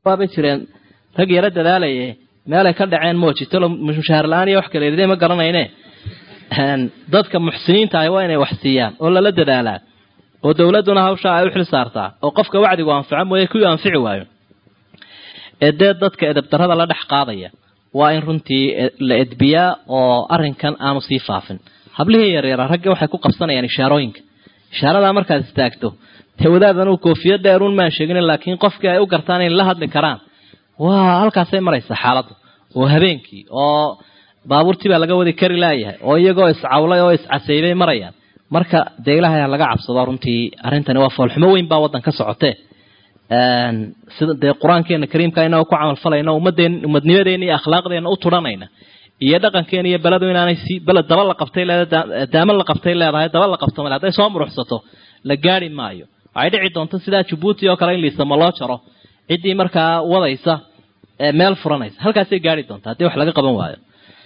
waabay jireen rag yaro dadaalaye meelay ka dhaceen moojitalo mushaar la-aan iyo wax kaleedide ma garanayne dadka muxsiniinta ahi waa inay wax siiyaan oo lala dadaalaa oo dowladduna hawshaa ay u xil saartaa oo qofka wacdigu anfaco mooye kuwii anfici waayo ee dee dadka edabdarrada la dhex qaadaya waa in runtii la edbiyaa oo arrinkan aanu sii faafin hablihii yaryara ragga waxay ku qabsanayaan ishaarooyinka ishaaradaa markaad istaagto dee wadaadan uu koofiya dheeruun maan sheegin laakiin qofkii ay u gartaan inay la hadli karaan waa halkaasay maraysa xaaladdu oo habeenkii oo baabuurtii baa laga wadi kari laayahay oo iyagoo iscawlay oo iscasaybay marayaan marka dee ilaahay laga cabsado runtii arrintani waa foolxumo weyn baa waddan ka socotee sida dee qur-aankeena kariimka inagoo ku camalfalayna ummadeen umadnimadeena iyo akhlaaqdeena u turanayna iyo dhaqankeena iyo beledu inaanay si beled daba la qabtay leedahay daama la qabtay leedahay daba la qabto male hadday soo muruxsato la gaari maayo waxay dhici doonto sidaa jabuuti oo kale in liisamo loo jaro ciddii markaa wadaysa meel furanaysa halkaasay gaari doonta haddii wax laga qaban waayo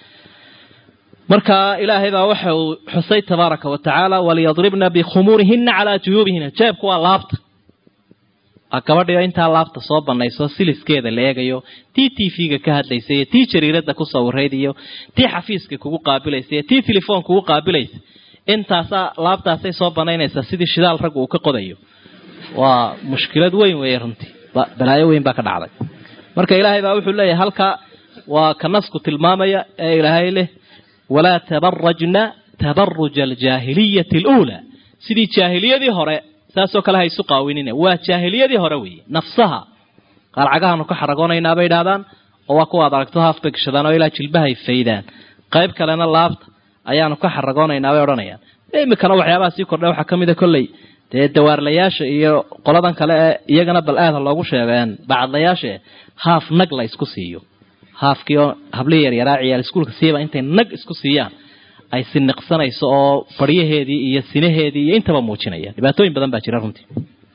marka ilaahay baa waxa uu xusay tabaaraka wa tacaala waliyadribna bikhumuurihina calaa juyuubihina jeebku waa laabta gabadhiyo intaa laabta soo banayso siliskeeda la eegayo tii t v-ga ka hadlaysa iyo tii jariirada ku sawirayd iyo tii xafiiska kugu qaabilaysa iyo tii telefoon kugu qaabilaysa intaasaa laabtaasay soo banaynaysaa sidii shidaal raggu uu ka qodayo waa mushkilad weyn weeye runtii balaayo weyn baa ka dhacday marka ilaahay baa wuxuu leeyahay halka waa ka nasku tilmaamaya ee ilaahay leh walaa tabarajna tabaruja aljaahiliyati aluulaa sidii jaahiliyadii hore saasoo kale ha isu qaawinine waa jaahiliyadii hore weeye nafsaha qaar cagahaanu ka xaragoonaynaa bay idhahdaan oo waa kuwaad aragto haafbay gashadaan oo ilaa jilbahay faydaan qayb kalena laabta ayaanu ka xaragoonaynaa bay odhanayaan imikana waxyaabaha sii kordha waxaa kamid a kolley dee dawaarlayaasha iyo qoladan kale ee iyagana bal aada loogu sheegeen bacadlayaasha haaf nag la isku siiyo haafkii oo hablihii yaryaraa ciyaal iskuulka siiba intay nag isku siiyaan ay siniqsanayso oo baryaheedii iyo sinaheedii iyo intaba muujinaya dhibaatooyin badan baa jira runtii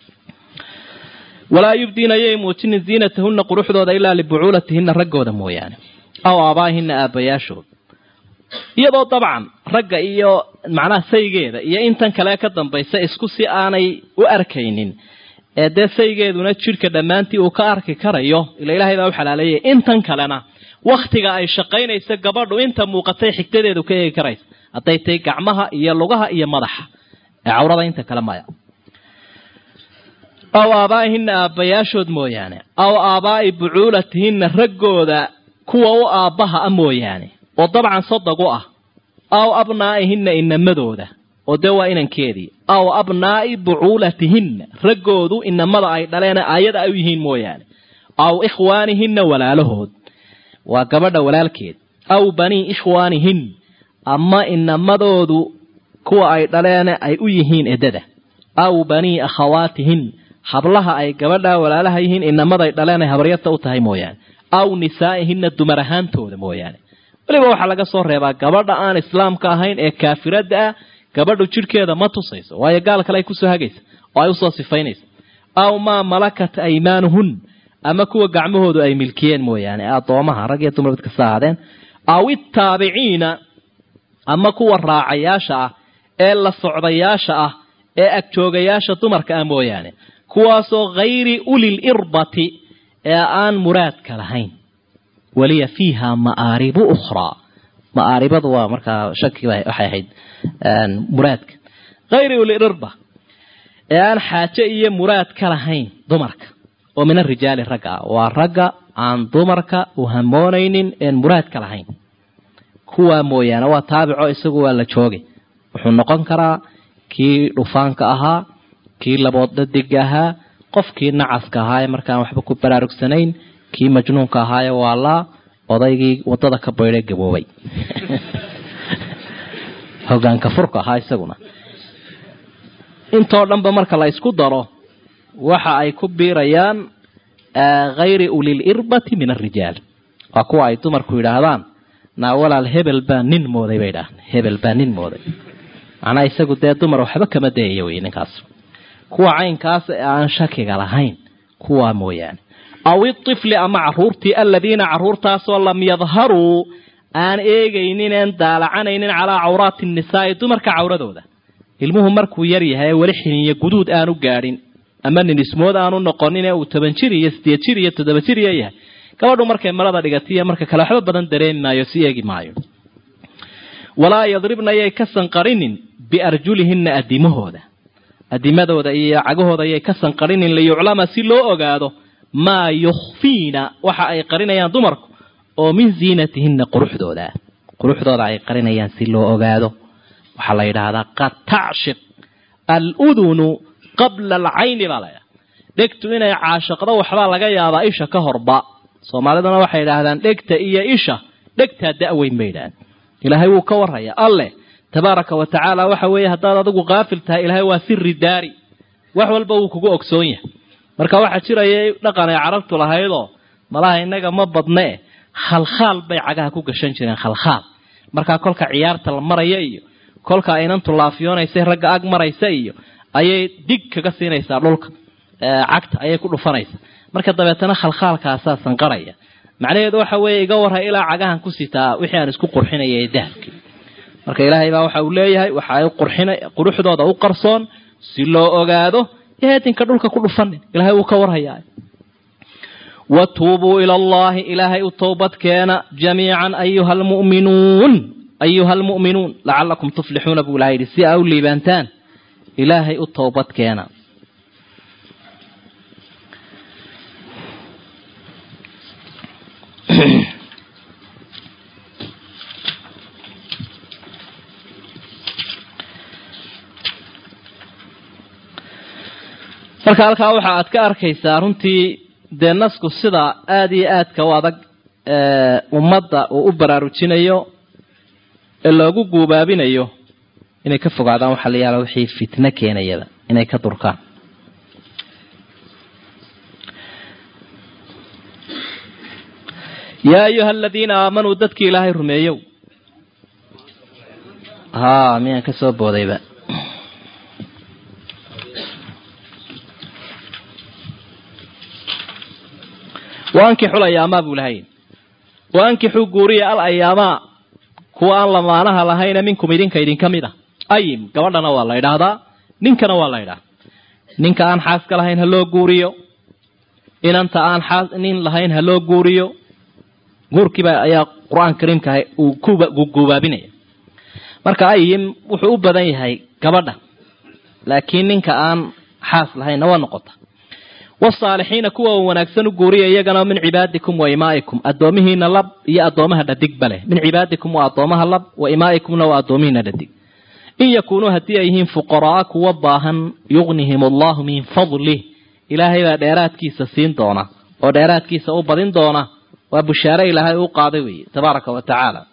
walaa yubdiina yay muujinin ziinatahunna quruxdooda ilaa libucuulatihina raggooda mooyaane aw aabaahina aabayaashooda iyadoo dabcan ragga iyo macnaha saygeeda iyo intan kale ka dambaysa isku si aanay u arkaynin ee dee saygeeduna jidhka dhammaantii uu ka arki karayo ila ilaahay baa u xalaaleeyay intan kalena waktiga ay shaqaynayso gabadhu inta muuqatay xigtadeedu ka eegi karaysa hadday tahay gacmaha iyo lugaha iyo madaxa ee cawrada inta kale maya aw aabaa'ihina aabbayaashood mooyaane aw aabaa'i bucuulatihinna raggooda kuwa u aabbaha a mooyaane oo dabcan sodog u ah aw abnaa'ihina inamadooda oo dee waa inankeedii aw abnaa'i bucuulatihinna raggoodu inamada ay dhaleena aayada ay u yihiin mooyaane aw ikhwaanihinna walaalahood waa gabadha walaalkeed aw banii ikhwaanihin ama inamadoodu kuwa ay dhaleena ay u yihiin edada aw banii akhawaatihin hablaha ay gabadha walaalaha yihiin inamaday dhaleen ay habaryarta u tahay mooyaane aw nisaa'ihina dumar ahaantooda mooyaane weliba waxaa laga soo reebaa gabadha aan islaamka ahayn ee kaafirada ah gabadhu jidhkeeda ma tusayso waayo gaal kale ay kusoo hagaysa oo ay usoo sifaynaysa aw maa malakat aymaanuhun ama kuwa gacmahoodu ay milkiyeen mooyaane addoomaha rag iyo dumar mid kasta ahaadeen aw ittaabiciina ama kuwa raacayaasha ah ee la socdayaasha ah ee agjoogayaasha dumarka ah mooyaane kuwaasoo hayri ulil irbati ee aan muraadka lahayn waliya fiiha ma'aaribu ukhraa ma'aaribadu waa markaa shaki waxay ahayd muraadka hayri ulil irba ee aan xaaje iyo muraad ka lahayn dumarka oo min arijaali ragga ah waa ragga aan dumarka u hamoonaynin een muraad ka lahayn kuwaa mooyaane waa taabico isagu waa la joogay wuxuu noqon karaa kii dhufaanka ahaa kii labood dhadiga ahaa qofkii nacaska ahaa ee markaan waxba ku baraarugsanayn kii majnuunka ahaaye waa laa odaygii wadada ka baydhay gaboobay hogaanka furka ahaa isaguna intoo dhanba marka la isku daro waxa ay ku biirayaan hayri ulil irbati min arijaal waa kuwa ay dumarku yidhaahdaan naa walaal hebel baa nin mooday bay idhaahda hebel baa nin mooday macnaa isagu dee dumar waxba kama dayayo wey ninkaas kuwa caynkaas ee aan shakiga lahayn kuwaa mooyaane aw itifli ama caruurtii aladiina caruurtaasoo lam yadharuu aan eegaynin een daalacanaynin calaa cawraati nisaa'i dumarka cawradooda ilmuhu markuu yar yahay ee weli xiniyo guduud aanu gaadhin ama nin ismood aanu noqonin ee uu toban jir iyo sideed jir iyo toddoba jir iyo yahay gabadhu markay marada dhigatiyo marka kale waxba badan dareemi maayo si eegi maayo walaa yadribna yay ka sanqarinin biarjulihinna adimahooda adimadooda iyo cagahooda yay ka sanqarinin liyuclama si loo ogaado maa yukhfiina waxa ay qarinayaan dumarku oo min ziinatihinna quruxdooda quruxdooda ay qarinayaan si loo ogaado waxaa la yidhaahdaa qad tacshiq aludunu qabla alcayni baa laydhaha dhegtu inay caashiqdo waxbaa laga yaabaa isha ka horba soomaaliduna waxay idhaahdaan dhegta iyo isha dhegtaa da-weyn bay idhahdeen ilaahay wuu ka warraya alleh tabaaraka wa tacaala waxa weeye haddaad adigu kaafil tahay ilaahay waa siri daari wax walba wuu kugu ogsoon yahay marka waxaa jiraya dhaqan ay carabtu lahaydoo malaha innaga ma badnee khalkhaal bay cagaha ku gashan jireen khalkhaal markaa kolka ciyaarta la maraya iyo kolka aynantu laafiyoonaysa ragga ag maraysa iyo ayay dig kaga siinaysaa dhulka cagta ayay ku dhufanaysaa marka dabeetana khalkhaalkaasaa sanqaraya macnaheedu waxa weeye iga warhay ilaa cagahan ku sitaa wixii aan isku qurxinaya ee dahabkii marka ilaahay baa waxa uu leeyahay waxa ay qurxina quruxdooda u qarsoon si loo ogaado eedinka dhulka ku dhufanin ilaahay wuu ka warhayaa watuubuu ila allahi ilaahay u towbad keena jamiican ayuha almu'minuun ayuha almu'minuun lacalakum tuflixuuna buu ilahay yidhi si aa u liibaantaan ilaahay u towbad keena marka halkaa waxa aad ka arkaysaa runtii dee nasku sida aada iyo aadka u adag ummadda uu u baraarujinayo ee loogu guubaabinayo inay ka fogaadaan waxaa la yaala wixii fitno keenayaba inay ka durkaan yaa ayuha aladiina aamanuu dadkii ilaahay rumeeyow ha miyaan ka soo boodayba waankixu layaamaa buu lahay waankixuu guuriya al ayaamaa kuwa aan lamaanaha lahayna minkum idinka idinka mid a ayim gabadhana waa la ydhaahdaa ninkana waa la ydhahdaa ninka aan xaaska lahayn ha loo guuriyo inanta aan xaas nin lahayn ha loo guuriyo guurkiiba ayaa qur-aan kariimka uu ku guubaabinaya marka ayim wuxuu u badan yahay gabadha laakiin ninka aan xaas lahaynna waa noqota wasaalixiina kuwa wanaagsan u guuriya iyagana min cibaadikum wa imaa'ikum addoomihiina lab iyo addoomaha dhadigba leh min cibaadikum waa addoomaha lab wa imaa'ikumna waa addoomihiina dhadig in yakuunuu haddii ay yihiin fuqaraa kuwa baahan yugnihim allahu min fadlih ilaahay baa dheeraadkiisa siin doona oo dheeraadkiisa u badin doona waa bushaare ilaahay u qaaday weeye tabaaraka wa tacaala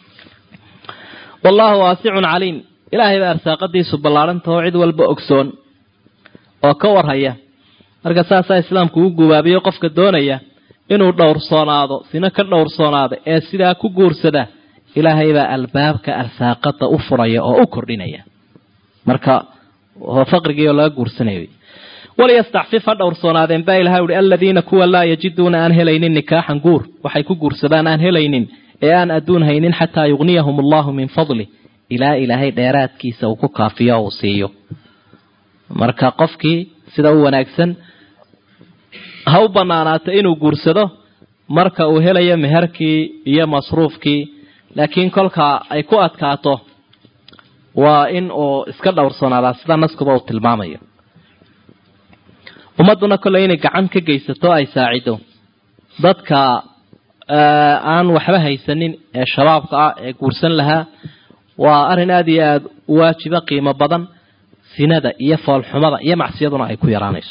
wallahu waasicun caliim ilaahay baa arsaaqadiisu ballaadhantao cid walba ogsoon oo ka warhaya marka saasaa islaamku u gubaabiyo qofka doonaya inuu dhowrsoonaado sina ka dhowrsoonaada ee sidaa ku guursada ilaahay baa albaabka arsaaqada u furaya oo u kordhinaya marka faqrigiioo laga guursanaya waliyastacfif ha dhowrsoonaadeen baa ilahay uhi aladiina kuwa laa yajiduuna aan helaynin nikaaxan guur waxay ku guursadaan aan helaynin ee aan adduun haynin xataa yugniyahum allahu min fadli ilaa ilaahay dheeraadkiisa uu ku kaafiyo uu siiyo marka qofkii sida u wanaagsan ha u banaanaato inuu guursado marka uu helayo meherkii iyo masruufkii laakiin kolka ay ku adkaato waa in uu iska dhowrsoonaadaa sida naskuba uu tilmaamayo ummadduna kolley inay gacan ka geysato ay saacido dadka aan waxba haysanin ee shabaabka ah ee guursan lahaa waa arrin aada iyo aada u waajiba qiimo badan sinada iyo foolxumada iyo macsiyaduna ay ku yaraanayso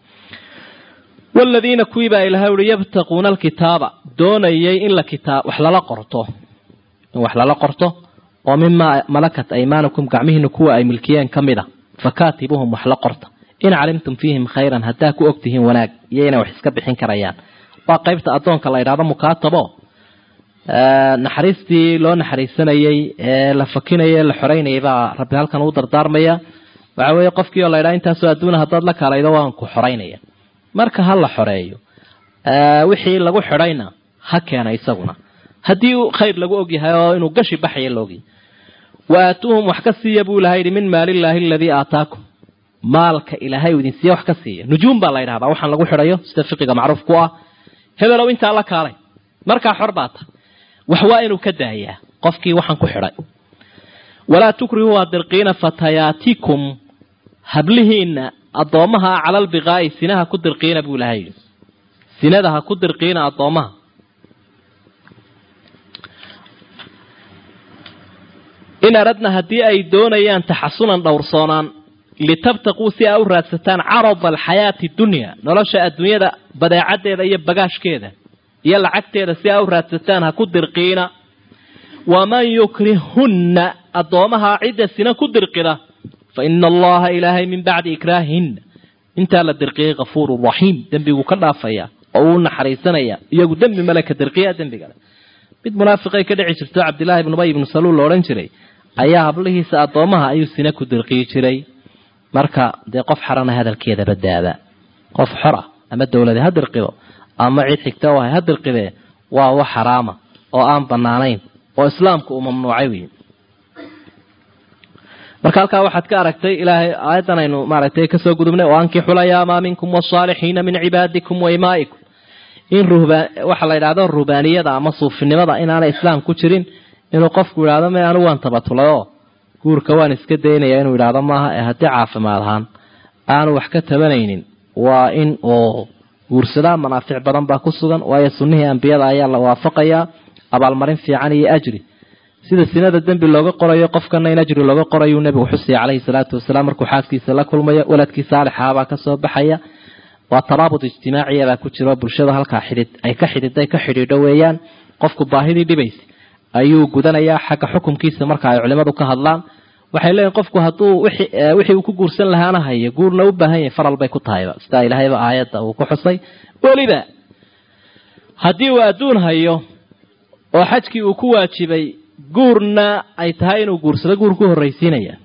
waladiina kuwii baa ilahay uhi yabtaquuna alkitaaba doonayay in la kitaab wax lala qorto in wax lala qorto oo mimaa malakat aymaanukum gacmihiina kuwa ay milkiyeen ka mid a fakaatibuhum wax la qorta in calimtum fiihim khayran haddaa ku ogtihiin wanaag iyo inay wax iska bixin karayaan waa qaybta addoonka la ydhahdo mukaatabo naxariistii loo naxariisanayey ee la fakinayay la xoreynayay baa rabbi halkan uu dardaarmaya waxa weeye qofkii oo la ydhaha intaasoo adduuna haddaad la kaalaydo waan ku xoreynaya marka ha la xoreeyo wixii lagu xidhayna ha keena isaguna haddii khayr lagu ogyahay oo inuu gashi baxaya laogyahay wa aatuuhum wax ka siiya buu ilaha yidhi min maalillaahi aladii aataakum maalka ilaahay uu idin siiya wax ka siiya nujuum baa la yidhahdaa waxaan lagu xidhayo sida fiqiga macruuf ku ah hebelow intaa la kaalay markaa xor baa ta wax waa inuu ka daayaa qofkii waxaan ku xidhay walaa tukrihuu hadirqiina fatayaatikum hablihiina addoommaha cala albiqaa'i sinaha ku dirqiina buu ilahay yidhi sinada ha ku dirqiina addoommaha in aradna haddii ay doonayaan taxasunan dhowrsoonaan litabtaquu si aa u raadsataan carada alxayaati dunya nolosha adduunyada badeecaddeeda iyo bagaashkeeda iyo lacagteeda si aa u raadsataan ha ku dirqiina waman yukrihunna addoomaha cidda sina ku dirqida fa ina allaha ilaahay min bacdi ikraahihinna intaa la dirqiyay kafuurun raxiim dembiguu ka dhaafaya oo uu naxariisanaya iyagu dembi male ka dirqiya dembigale mid munaafiqay ka dhici jirto cabdillaahi ibnu ubay ibnu saluul la odhan jiray ayaa hablihiisa addoomaha ayuu sina ku dirqiyi jiray marka dee qof xarana hadalkeeda badaada qof xor ah ama dowlade ha dirqido ama cid xigta u ahay ha dirqidee waa wax xaraama oo aan banaanayn oo islaamku uu mamnuucay wey marka halkaa waxaad ka aragtay ilaahay aayaddan aynu maaragtay kasoo gudubnay oo ankixu layaamaa minkum wasaalixiina min cibaadikum wa imaa'ikum in ruhbaan waxa la yidhahdo ruhbaaniyada ama suufinimada inaanay islaam ku jirin inuu qofku yidhahdo me anigu waan tabatulayo guurka waan iska daynaya inuu yidhaahdo maaha ee haddii caafimaad ahaan aanu wax ka tabanaynin waa in uu guursadaa manaafic badan baa ku sugan waayo sunnihii ambiyada ayaa la waafaqayaa abaalmarin fiican iyo ajri sida sinada dembi looga qorayo qofkana in ajri looga qorayuu nebigu xusaya caleyhi salaatu wasalaam markuu xaaskiisa la kulmayo waladkii saalixahabaa kasoo baxaya waa taraabud ijtimaaciya baa ku jiro bulshada halkaa xidhid ay ka xidhiday ka xidhiidho weeyaan qofku baahidii dhibaysa ayuu gudanayaa xagga xukumkiisa marka ay culimadu ka hadlaan waxay leeyihin qofku hadduu wixii uu ku guursan lahaana hayo guurna u baahan yahay faral bay ku tahayba sidaa ilaahayba aayadda uu ku xusay weliba haddii uu adduun hayo oo xajkii uu ku waajibay guurna ay tahay inuu guursado guur ku horraysiinaya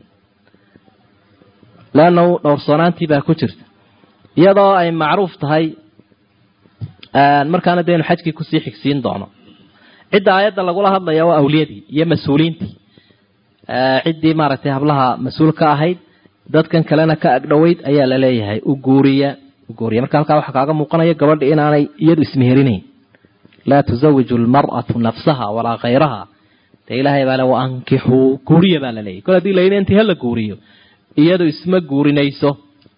leanna dhowrsoonaantii baa ku jirta iyadoo ay macruuf tahay markaana dee inu xajkii kusii xigsiin doono cidda aayadda lagula hadlaya waa awliyadii iyo mas-uuliintii ciddii maaragtay hablaha mas-uul ka ahayd dadkan kalena ka agdhoweyd ayaa la leeyahay u guuriya u guuriya marka halkaa waxaa kaaga muuqanaya gabadha inaanay iyadu ismeherinayn laa tusawiju almar'atu nafsaha walaa khayraha dee ilaahay baa le wa ankixuu guuriya baa la leeyahy kol hadii layidhi intii hala guuriyo iyadu isma guurinayso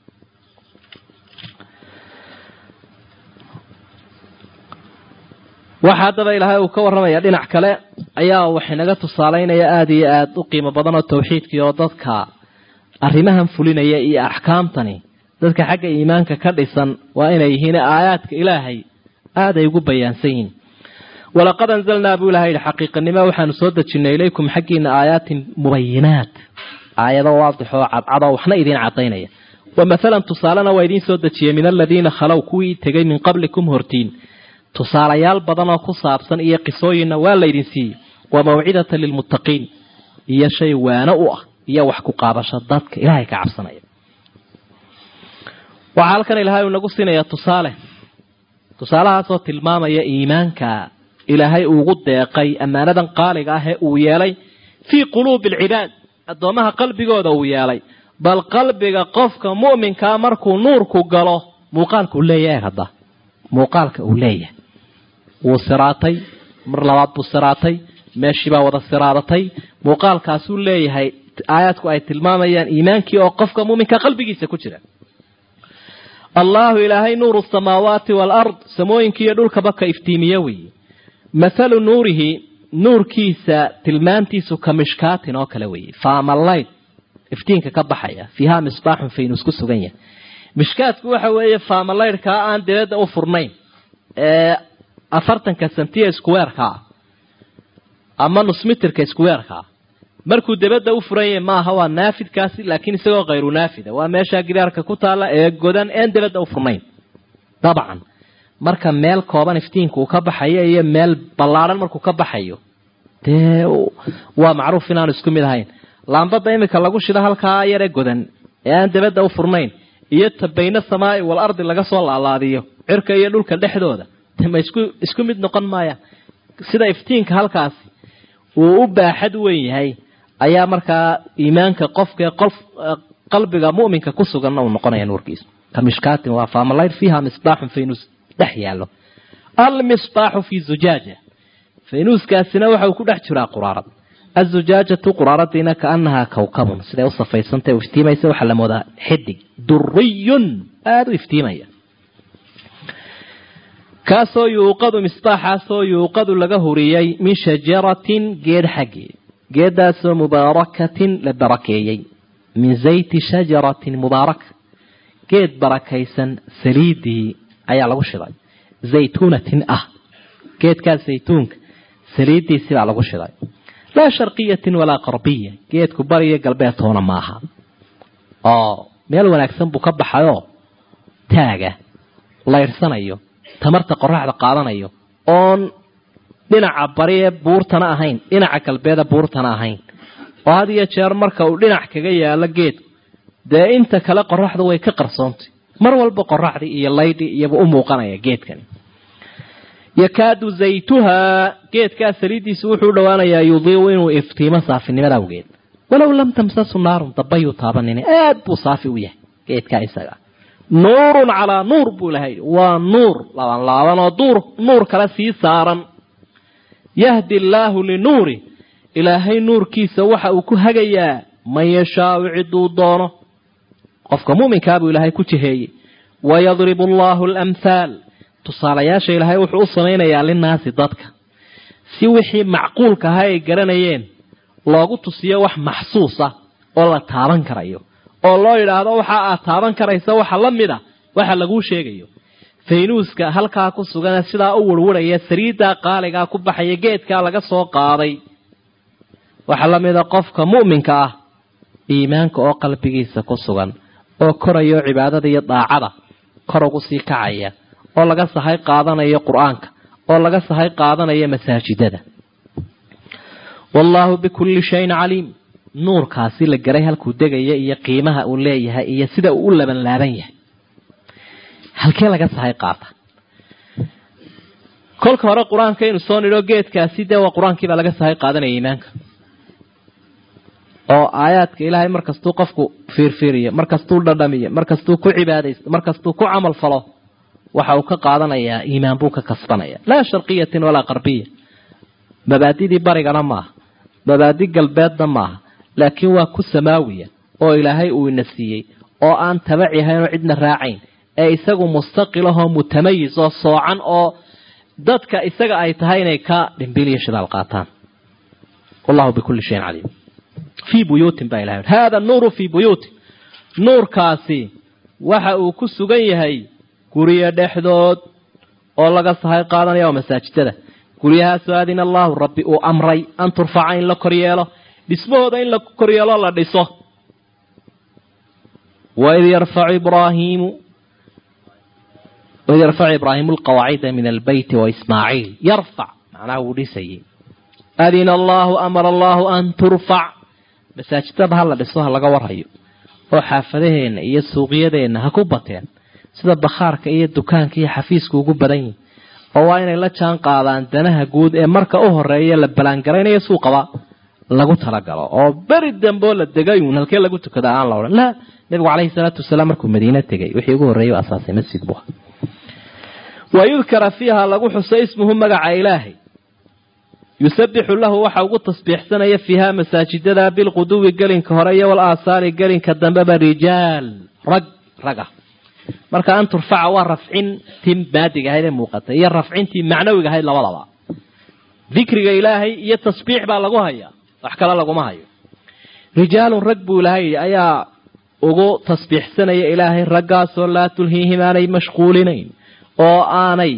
waxa haddaba ilaahay uu ka warramaya dhinac kale ayaa waxinaga tusaalaynaya aada iyo aada u qiimo badan oo tawxiidkii oo dadka arrimahan fulinaya iyo axkaamtani dadka xagga iimaanka ka dhisan waa inay yihiin aayaadka ilaahay aaday ugu bayaansan yihiin walaqad anzalnaa buu ilahay yihi xaqiiqanimo waxaanu soo dejinay ilaykum xaggiina aayaatin mubayinaat aayado waadix oo cadcadoo waxna idiin cadaynaya wa mathalan tusaalena waa idiin soo dejiyey min aladiina khalow kuwii tegay min qablikum hortiin tusaalayaal badan oo ku saabsan iyo qisooyinna waa laydin siiyey wa mawcidatan lilmuttaqiin iyo shay waano u ah iyo wax ku qaabasho dadka ilaahay ka cabsanaya waxaa halkan ilaahay uu nagu siinaya tusaale tusaalahaasoo tilmaamaya iimaanka ilaahay ugu deeqay ammaanadan qaaliga ah ee uu yeelay fii quluubi alcibaad addoommaha qalbigooda uu yeelay bal qalbiga qofka mu'minkaa markuu nuurku galo muuqaalka uu leeyahay hadda muuqaalka uu leeyahay wuu siraatay mar labaad buu siraatay meeshiibaa wada siraadatay muuqaalkaasuu leeyahay aayaadku ay tilmaamayaan iimaankii oo qofka muminka qalbigiisa ku jira allahu ilaahay nuuru samaawaati waalard samooyinki iyo dhulkaba ka iftiimiye weeye mathalu nuurihi nuurkiisa tilmaantiisu ka mishkaatin oo kale weeye faamalayd iftiinka ka baxaya fiiha misbaaxun faynus ku sugan yahay mishkaadku waxa weeye faamalaydhkaa aan dibadda u furnayn ee afartanka sentiya iskuweerkaa ama nusmitirka iskuweerkaa markuu dibadda u furan yahay maaha waa naafidkaasi laakiin isagoo khayru naafida waa meeshaa gidaarka ku taalla ee godan een dibadda u furnayn dabcan marka meel kooban iftiinka uu ka baxayo iyo meel ballaadhan markuu ka baxayo dee waa macruuf inaanu isku mid ahayn laambada imika lagu shido halkaa yare godan ee aan dibadda u furnayn iyo ta bayna samaai wal ardi laga soo laalaadiyo cirka iyo dhulka dhexdooda ma isku isku mid noqon maaya sida iftiinka halkaasi uu u baaxad weyn yahay ayaa markaa iimaanka qofka qof qalbiga mu'minka ku suganna uu noqonaya nuurkiisa ka mishkaatin waa faamalayr fiiha misbaaxun faynus dhex yaallo almisbaaxu fi zujaaja faynuuskaasina waxa uu ku dhex jiraa quraarad azujaajatu quraaradiina kaanahaa kawkabun siday u safaysantay iftiimaysa waxaa la moodaa xidig duriyun aada u iftiimaya kaasoo yuuqadu misbaaxaasoo yuuqadu laga huriyey min shajaratin geed xaggeed geedaasoo mubaarakatin la barakeeyey min zayti shajaratin mubaaraka geed barakaysan saliidii ayaa lagu shiday zaytuunatin ah geedkaa zaytuunka saliidiisi baa lagu shiday laa sharqiyatin walaa qarbiya geedku bariyo galbeed toona maaha oo meel wanaagsan buu ka baxayoo taaga layrsanayo tamarta qoraxda qaadanayo oon dhinaca bari ee buurtana ahayn dhinaca galbeeda buurtana ahayn oo had iyo jeer marka uu dhinac kaga yaalo geedku dee inta kale qoraxdu way ka qarsoontay mar walba qoraxdii iyo laydhi iyaba u muuqanaya geedkani yakaadu zaytuhaa geedkaa saliiddiisu wuxuu dhowaanayaa yudiiu inuu iftiimo saafinimada awgeed walow lam tamsasu naarun dabayuu taabanina aad buu saafi u yahay geedkaa isaga nuurun calaa nuur buu ilahay waa nuur laaban laaban oo duur nuur kale sii saaran yahdi allaahu linuuri ilaahay nuurkiisa waxa uu ku hagayaa man yashaau ciduu doono qofka muminkaa buu ilaahay ku jiheeyey wayadribu allaahu alamhaal tusaalayaasha ilaahay wuxuu u samaynayaa linaasi dadka si wixii macquulka ahaa ay garanayeen loogu tusiyo wax maxsuus ah oo la taaban karayo oo loo yidhaahdo waxa aad taaban karaysa waxa la mid a waxa laguu sheegayo faynuuska halkaa ku sugan sidaa u warwaraya sariiddaa qaaligaa ku baxaya geedkaa laga soo qaaday waxaa la mida qofka mu'minka ah iimaanka oo qalbigiisa ku sugan oo korayo cibaadada iyo daacada kor ugu sii kacaya oo laga sahay qaadanayo qur-aanka oo laga sahay qaadanayo masaajidada wallaahu bikulli shayin caliim nuurkaasi la garay halkuu degaya iyo qiimaha uu leeyahay iyo sida uu u laban laaban yahay halkee laga sahay qaata kolka hore qur-aanka inu soo nidho geedkaasi dee waa qur-aankiibaa laga sahay qaadanaya iimaanka oo aayaadka ilaahay markastuu qofku fiirfiiriyo markastuu dhadhamiyo markastuu ku cibaadaysto markastuu ku camal falo waxa uu ka qaadanayaa iimaan buu ka kasbanaya laa sharqiyatin walaa qarbiya mabaadidii barigana maaha mabaadi galbeedna maaha laakiin waa ku samaawiya oo ilaahay uu ina siiyey oo aan tabac yahaynoo cidna raacayn ee isagu mustaqilahoo mutamayis oo soocan oo dadka isaga ay tahay inay ka dhimbiliyo shidaal qaataan wallahu bikulli shayin caliim fii buyuutin baa ilahay hada nuuru fii buyuutin nuurkaasi waxa uu ku sugan yahay guryo dhexdood oo laga sahay qaadanaya oo masaajidada guryahaasoo aadina allahu rabbi uu amray an turfaca in la koryeelo dhismahooda in la koryeelo la dhiso waid yarfacu ibraahiimu waid yarfacu ibraahiimu alqawaacida min albeyti waismaaciil yarfac macnaha wuu dhisayay adina allahu amara allahu an turfac masaajidada ha la dhiso ha laga warhayo oo xaafadaheenna iyo suuqyadeenna ha ku bateen sida bakhaarka iyo dukaanka iyo xafiiska ugu badan yihin oo waa inay la jaan qaadaan danaha guud ee marka u horeeya la balaangaraynayo suuqaba lagu talagalo oo beri dambeo la degayun halkee lagu tukada aan la odhan laa nabigu caleyhi salaatu wasalaam markuu madiine tegay wixii ugu horreeyay asaasay masjid bu wa yudkara fiiha lagu xuso ismuhu magaca ilaahay yusabixu lahu waxa ugu tasbiixsanaya fiiha masaajidada bilquduwi gelinka hore iyo wal aasaari gelinka dambeba rijaal rag raga marka an turfaca waa rafcintii maadiga ahayd ee muuqatay iyo rafcintii macnawiga ahayd labadaba dikriga ilaahay iyo tasbiix baa lagu hayaa wax kale laguma hayo rijaalun rag buu ilahay ayaa ugu tasbiixsanaya ilaahay raggaasoo laa tulhiihim aanay mashquulinayn oo aanay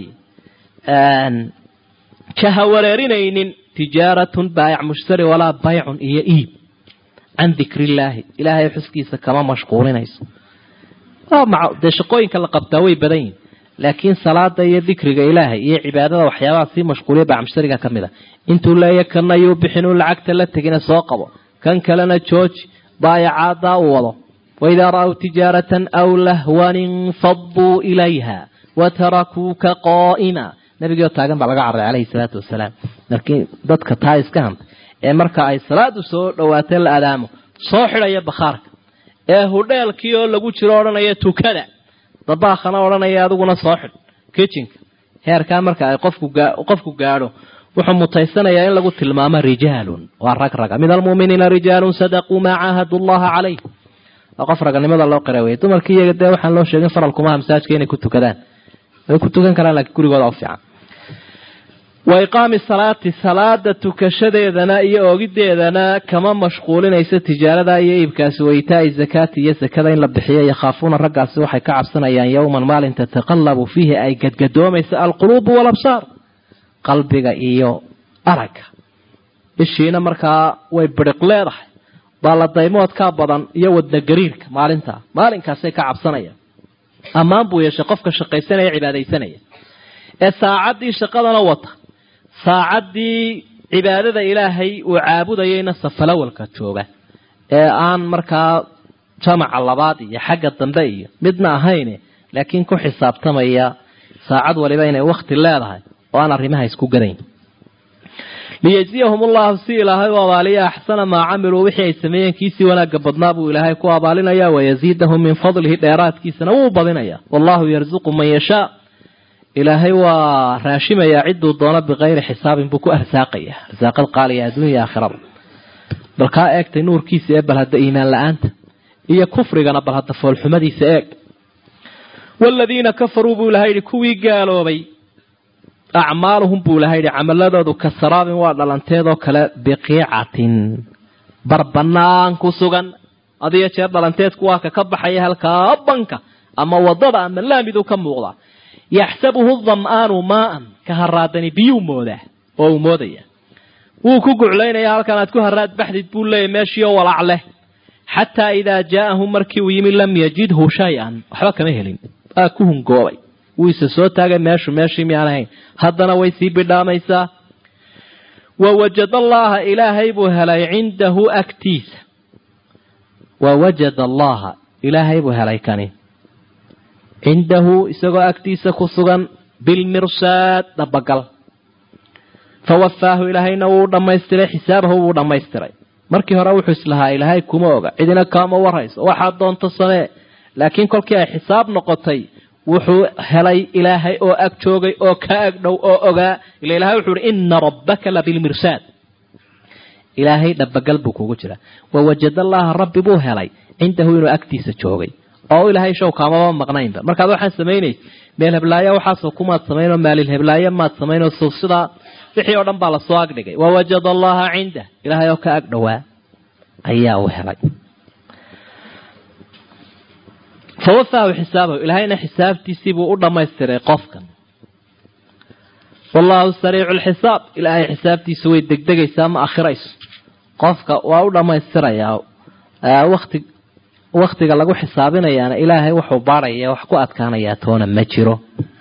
jahawareerinaynin tijaaratun baayac mushtari walaa baycun iyo iib can dikrillaahi ilaahay xuskiisa kama mashquulinayso dee shaqooyinka la qabtaa way badan yihin laakiin salaada iyo dikriga ilaahay iyo cibaadada waxyaabaha sii mashquuliya baayac mushtariga ka mid a intuu leeya kana yuu bixinuu lacagta la tegina soo qabo kan kalena jooji baayacaadaa u wado waidaa ra'w tijaaratan aw lahwan infaduu ilayha watarakuuka qaa'ima nabigioo taagan baa laga carray calayhi salaatu wasalaam markii dadka taa iska hanta ee marka ay salaadu soo dhawaatee la adaamo soo xidhaya bakhaarka ee hudheelkii oo lagu jiro odhanaya tukada dabaakhana odhanaya adiguna soo xidh kitchenka heerkaa marka ay qofku qofku gaadho wuxuu mutaysanayaa in lagu tilmaamo rijaalun waa rag raga min almu'miniina rijaalun sadaquu maa caahadu llaha calayh waa qof raganimada loo qira wey dumarkii iyaga dee waxaan loo sheegin faralkumaha masaajka inay ku tukadaan way ku tukan karaan laakiin gurigooda u fiican wa iqaami salaati salaada tukashadeedana iyo oogideedana kama mashquulinayso tijaarada iyo iibkaasi wa itaai zakaati iyo zakada in la bixiyo yakhaafuuna raggaasi waxay ka cabsanayaan yowman maalin tataqallabu fiihi ay gadgadoomaysa alquluubu walabsaar qalbiga iyo aragga ishiina markaa way biriq leedahay baaladaymoodkaa badan iyo wadna gariirka maalintaa maalinkaasay ka cabsanayaan ammaan buu yeeshay qofka shaqaysanaya cibaadaysanaya ee saacaddii shaqadana wata saacaddii cibaadada ilaahay uu caabudayayna safalawalka jooga ee aan markaa jamaca labaad iyo xagga dambe iyo midna ahayne laakiin ku xisaabtamaya saacad waliba inay wakti leedahay oo aan arrimaha isku gadayn liyajziyahum ullahu si ilaahay u abaaliya axsana maa camiluu wixii ay sameeyeen kiisii wanaagga badnaa buu ilaahay ku abaalinaya wayaziidahum min fadlihi dheeraadkiisana wuu badinaya wallahu yarzuqu man yashaa ilaahay waa raashimayaa cidduu doono bikayri xisaabin buu ku arsaaqaya arsaaqad qaaliya adduunya aakhirada bal kaa eegtay nuurkiisa ee bal hadda iimaan la-aanta iyo kufrigana bal hadda foolxumadiisa eeg waaladiina kafaruu buu ilahay yihi kuwii gaaloobay acmaaluhum buu ilahay yihi camaladoodu ka saraabin waa dhalanteedoo kale biqiicatin bar banaan ku sugan adiyo jeer dhalanteedku waa ka ka baxaya halkaa banka ama wadada ama laamiduu ka muuqdaa yaxsabuhu dam'aanu maaan ka haraadani biyuu moodaa oo uu moodaya wuu ku guclaynaya halkan aad ku haraad baxdid buu leeyahy meeshiioo walaac leh xataa idaa jaa'ahu markii uu yimi lam yajidhu shay-an waxba kama helin waa ku hungoobay wuu isa soo taagay meeshu meeshii miyaan ahayn haddana way sii bidhaamaysaa wa wajada allaha ilaahay buu helay cindahu agtiisa wa wajada allaha ilaahay buu helay kani cindahu isagoo agtiisa ku sugan bilmirsaad dhabagal fawafaahu ilaahayna wuu dhammaystiray xisaabahu wuu dhammaystiray markii hore wuxuu islahaa ilaahay kuma oga cidina kaama warayso waxaad doonto samee laakiin kolkii ay xisaab noqotay wuxuu helay ilaahay oo ag joogay oo ka ag dhow oo ogaa ila ilahay wuxuu ihi ina rabbaka labilmirsaad ilaahay dhabagal buu kugu jira wawajad allaha rabbi buu helay cindahu inuu agtiisa joogay oo ilaahay show kaamaba maqnaynba markaad waxaan samaynaysa meel heblaayo waxaasoo kumaad samaynoo maalil heblaayo maad samaynoo so sidaa wixii oo dhan baa lasoo agdhigay wawajada allaha cindah ilaahay oo ka ag dhowaa ayaa uu helay fawafaahu xisaabahu ilaahayna xisaabtiisiibuu u dhammaystiray qofkan wallahu sariicu lxisaab ilaahay xisaabtiisa way degdegaysaa ma akhirayso qofka waa u dhammaystirayaa wati waktiga lagu xisaabinayaana ilaahay wuxuu baaraya wax ku adkaanayaa toona ma jiro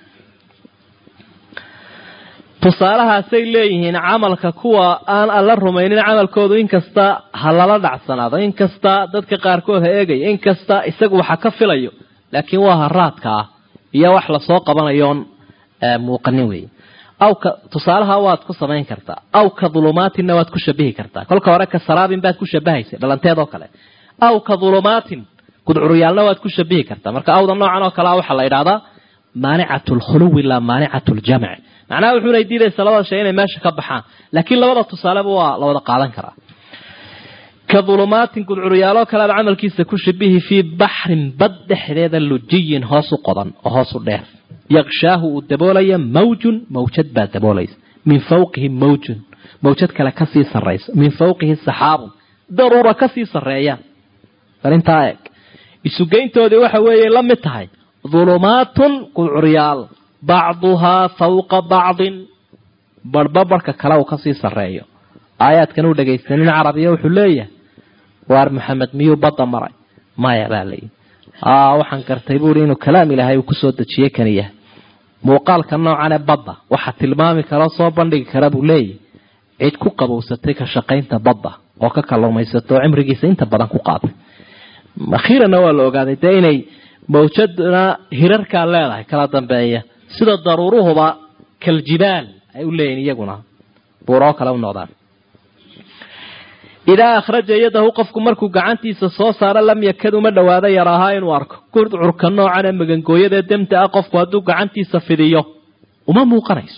tusaalahaasay leeyihiin camalka kuwa aan alla rumaynin camalkoodu inkasta ha lala dhacsanaado inkasta dadka qaarkood ha eegaya inkasta isagu waxa ka filayo laakiin waa haraadka ah iyo wax lasoo qabanayoon muuqanin wey awka tusaalaha waad ku samayn kartaa aw ka dhulumaatinna waad ku shabihi kartaa kolka hore ka saraabin baad ku shabahaysay dhalanteed oo kale aw ka dhulumaatin gudcuryaalna waad ku shabihi kartaa marka awda noocan oo kalea waxaa la idhahdaa maanicatu lkhuluwi laa maanicatu ljamc macnaha wuxuunay diidaysa labada shay inay meesha ka baxaan laakiin labada tusaaleba waa la wada qaadan karaa ka dhulumaatin gudcuryaaloo kale aad camalkiisa ku shabihi fii baxrin bad dhexdeeda lujiyin hoos u qodan oo hoos u dheer yaqshaahu uu daboolaya mawjun mawjad baa daboolaysa min fawqihi mawjun mawjad kale kasii sarayso min fawqihi saxaabun daruura kasii sareeya bal intaa eeg isugeyntoodii waxa weeye la mid tahay dhulumaatun gudcuryaal bacduhaa fawqa bacdin barhba barhka kale uu kasii sareeyo aayaadkan uu dhegaysanin carabiya wuxuu leeyahay waar maxamed miyuu badda maray maya baa layihi waxaan gartay buuri inuu kalaam ilaahay uu kusoo dejiyey kan yahay muuqaalka noocan ee badda waxa tilmaami kara soo bandhigi kara buu leeyahy cid ku qabowsatay ka shaqaynta badda oo ka kalluumaysato oo cimrigiisa inta badan ku qaaday akhiiranna waa la ogaaday dee inay mawjadna hirarkaa leedahay kala dambeeya sida daruuruhuba kaljibaal ay u leeyihin iyaguna buuroo kale u noqdaan idaa akhraja yadahu qofku markuu gacantiisa soo saaro lam yakad uma dhowaado yaraahaa inuu arko gurcurka noocan ee magangooyada ee demta ah qofku hadduu gacantiisa fidiyo uma muuqanayso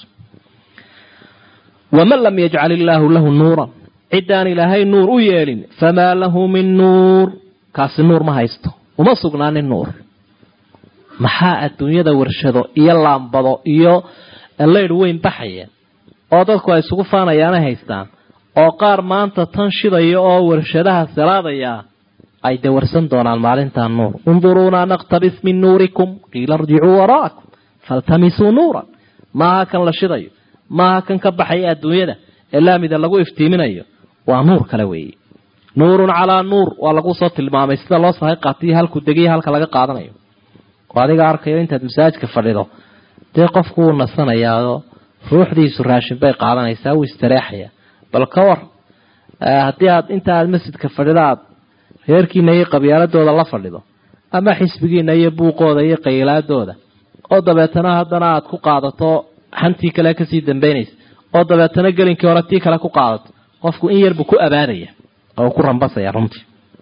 waman lam yajcal illaahu lahu nuuran ciddaan ilaahay nuur u yeelin famaa lahu min nuur kaasi nuur ma haysto uma sugnaanin nuur maxaa adduunyada warshado iyo laambado iyo leydh weyn baxayeen oo dadku ay isugu faanayaana haystaan oo qaar maanta tan shidaya oo warshadaha salaadaya ay dawarsan doonaan maalintaa nuur unduruunaa naqtabis min nuurikum qiila irjicuu waraakum faltamisuu nuuran maaha kan la shidayo maaha kan ka baxaya adduunyada ee laamida lagu iftiiminayo waa nuur kale weeye nuurun calaa nuur waa lagu soo tilmaamay sida loo sahay qaatiyo halku degiya halka laga qaadanayo oo adiga arkayo intaad masaajidka fadhido dee qofku wuu nasanayaao ruuxdiisu raashin bay qaadanaysaa wuu istareexaya bal ka war haddii aad inta aad masjidka fadhido aad reerkiina iyo qabyaaladooda la fadhido ama xisbigiina iyo buuqooda iyo qaylaadooda oo dabeetana haddana aad ku qaadato xantii kale kasii dambaynaysa oo dabeetana gelinkii hore tii kale ku qaadato qofku in yarbuu ku abaadaya oo ku rambasaya runtii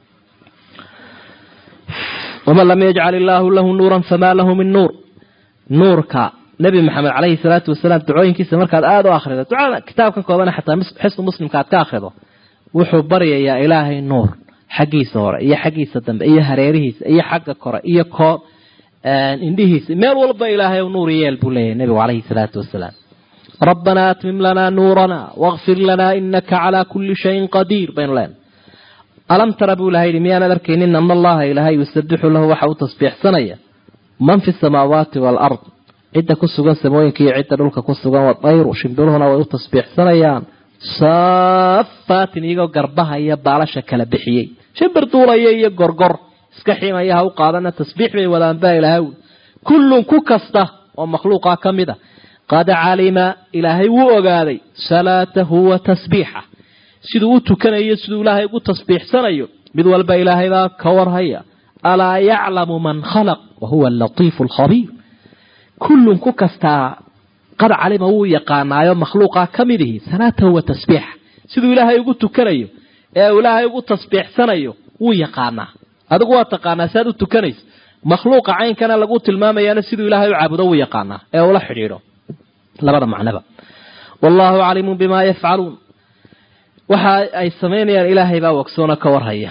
waman lam yajcal illaahu lahu nuuran famaa lahu min nuur nuurka nebi maxamed caleyhi salaatu wasalaam ducooyinkiisa markaad aada u akhrido ducada kitaabkan koobana xataa xisnu muslimka aad ka akhrido wuxuu baryayaa ilaahay nuur xaggiisa hore iyo xaggiisa dambe iyo hareerihiisa iyo xagga kore iyo koo indhihiisa meel walba ilaahay nuur yeel buu leeyahay nebigu caleyhi salaatu wasalaam rabbanaa atmim lanaa nuurana wakfir lanaa inaka calaa kulli shayin qadiir baynu leenahay alam tara buu ilahay yihi miyaanad arkaynin ana allaha ilaahay yusabixu lahu waxa uu tasbiixsanaya man fi samaawaati waalard cidda ku sugan samooyinka iyo cidda dhulka ku sugan wadayru shimbiruhuna way u tasbiixsanayaan saafaatin iyagoo garbaha iyo baalasha kala bixiyey shimbir duulaya iyo gorgor iska ximaya ha u qaadana tasbiix bay wadaan baa ilaahay kullun ku kasta oo makhluuqa ka mid a qad calima ilaahay wuu ogaaday salaatahu wa tasbiixa siduu u tukanayo siduu ilaahay ugu tasbiixsanayo mid walba ilaahay baa ka warhaya alaa yaclamu man khalaq wa huwa alatiifu alkhabiir kullun ku kastaa qad calima wuu yaqaanaayo makhluuqa ka mid ihi salaatahu wa tasbiixa siduu ilaahay ugu tukanayo ee ilaahay ugu tasbiixsanayo wuu yaqaanaa adigu waa taqaanaa si aad u tukanayso makhluuqa caynkana lagu tilmaamayaana siduu ilaahay u caabudo wuu yaqaanaa ee ula xidhiidho labada macnaba wallaahu caliimun bimaa yafcaluun waxa ay samaynayaan ilaahay baa wogsoona ka warhaya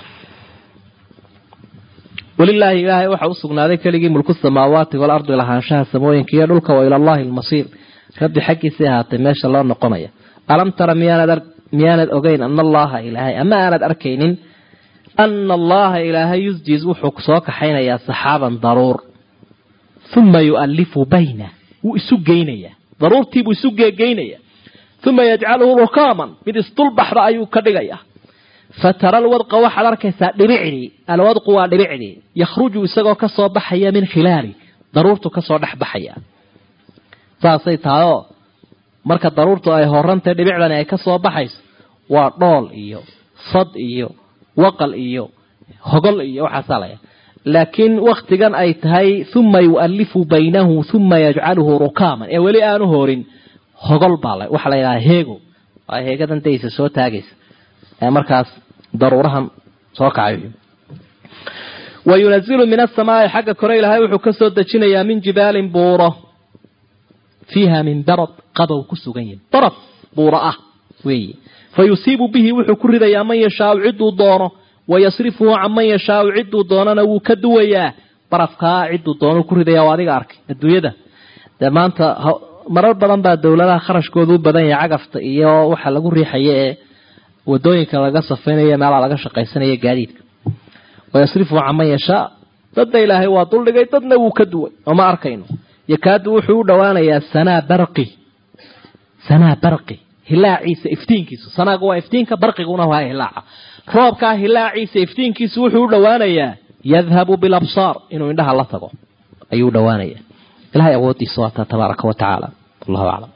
walilaahi ilaahay waxa u sugnaaday keligii mulku samaawaati waalardi lahaanshaha samooyinka iyo dhulka wa ilallaahi almasiir rabbi xaggiisay ahaatay meesha loo noqonaya alam tara miyaanad ogeyn ana allaha ilaahay ama aanad arkaynin ana allaha ilaahay yusjiz wuxuu soo kaxaynayaa saxaaban daruur uma yu'alifu bayna wuu isu geynayaa daruurtiibuu isu geegeynaya uma yajcaluhu rukaaman mid isdulbaxda ayuu ka dhigayaa fatara alwadqa waxaad arkaysaa dhibicdii alwadqu waa dhibicdii yakhruju isagoo kasoo baxaya min khilaali daruurtu kasoo dhex baxaya saasay tahayoo marka daruurtu ay horantahy dhibicdani ay kasoo baxayso waa dhool iyo sad iyo waqal iyo hogol iyo waxaasaa laya laakiin waktigan ay tahay uma yu'alifu baynahu uma yajcaluhu rukaaman ee weli aanu horin hogol baa waxaa la yidhaha heego waa heegadan daysa soo taagaysa ee markaas daruurahan soo kacayo wa yunazilu min asamaai xagga kore ilaahay wuxuu ka soo dejinayaa min jibaalin buuro fiiha min darad qabow ku sugan yahi darad buuro ah weeye fa yusiibu bihi wuxuu ku ridayaa man yashaau cidduu doono wayasrifuhu can man yashaau cidduu doonana wuu ka duwayaa barafkaa cidduu doono ku ridaya oo adiga arkay adduunyada dee maanta marar badan baa dowladaha kharashkooda u badan yahay cagafta iyo waxa lagu riixaya ee wadooyinka laga safaynayo meelaa laga shaqaysanaya gaadiidka wayasrifuhu can man yashaa dadna ilaahay waa duldhigay dadna wuu ka duway oo ma arkayno yakaadu wuxuu u dhowaanayaa sanaa barqi sanaa barqi hilaaciisa iftiinkiisu sanaagu waa iftiinka barqiguna waa hilaaca roobkaa hilaaciisa iftiinkiisu wuxuu u dhowaanayaa yadhabu bilabsaar inuu indhaha la tago ayuu u dhowaanaya ilahay awoodiisa waataa tabaaraka wa tacaala wallahu aclam